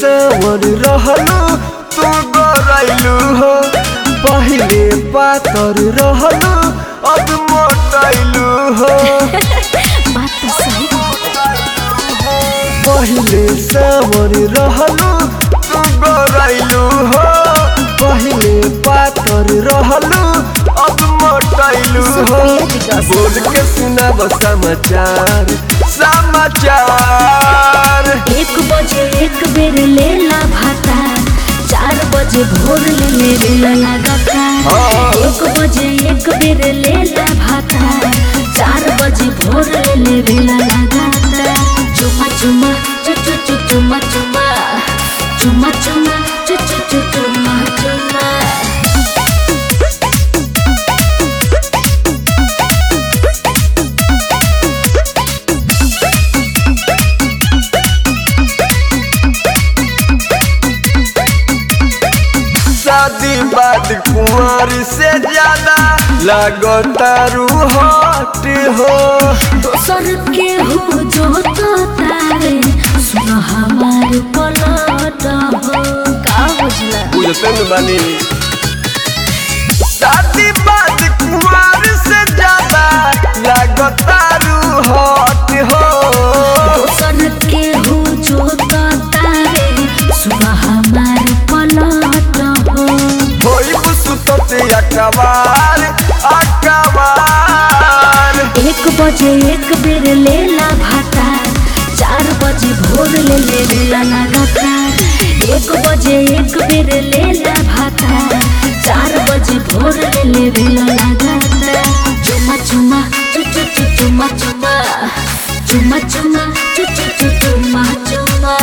सावर रहलू तू गरैलू हो पहिले पातर रहलू अब मोटैलू हो बात तो सही पहिले सावर रहलू तू गरैलू हो पहिले पातर रहलू अब मोटैलू हो बोल के सुनाब समाचार समाचार एक बजे एक बेर लेला भाता चार बजे भोर ले लेला लगातार हाँ। एक बजे एक बेर लेला भाता चार बजे भोर ले लेला लगातार चुमा चुमा चु चु चु चुमा चुमा चुमा चुमा चु चु चु चुमा चुमा शादी बाद कुंवर से ज्यादा लगतारू हट हो दोसर के हो जो तो तारे सुन हमार पलट हो का बुझला बुझते न बानी शादी बाद कुंवर से ज्यादा लगतारू हट हो दोसर के हो जो तो तारे सुन हमार पलट हो होई सुतते अकबार अकबार एक बजे एक बेर लेला भाता चार बजे भोर ले लेला लगातार एक बजे एक बेर लेला भाता चार बजे भोर ले लेला लगातार चुमा चुमा चु चु चु चुमा चुमा चुमा चुमा चु चु चु चुमा चुमा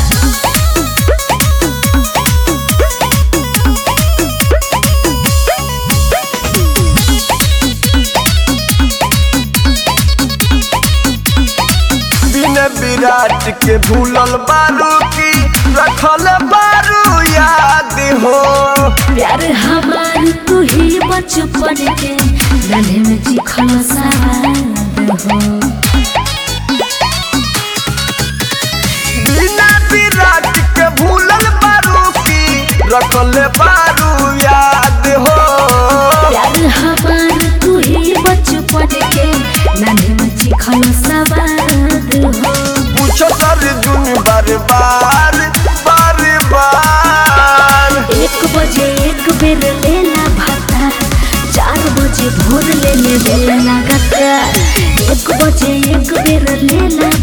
बिन विराट के भूलल बारू की रखल बारू याद हो प्यार हमार तू ही बचपन के गले में चिखल सवाद हो बिना विराट के भूलल बारू की रखल बारू याद हो प्यार हमार तू ही बचपन के गले में चिखल सवाद हो पूछो सर दुन बार बार बार बार एक बजे एक बेर लेला भाता चार बजे भोर ले ले बेला लगातार एक बजे एक बेर लेला